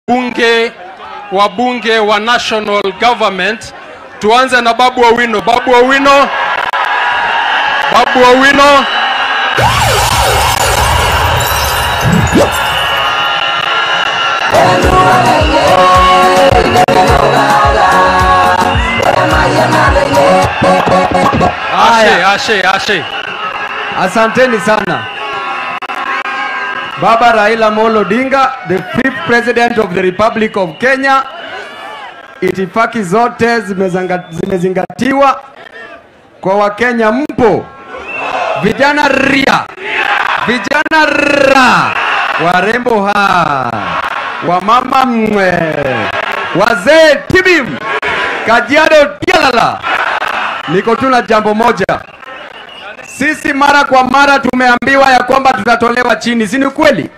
bunge wabunge wa national government. Tuanze na Babu Owino. Babu Owino, Babu Owino. Ashe, ashe, ashe. Asanteni sana. Baba Raila Molo Odinga, the fifth president of the Republic of Kenya. Itifaki zote zimezanga- zimezingatiwa. Kwa Wakenya mpo, vijana ria, vijana ra, warembo ha, wamama mwe, wazee tibim, Kajiado tialala. Niko tu na jambo moja. Sisi mara kwa mara tumeambiwa ya kwamba tutatolewa chini, si ni kweli?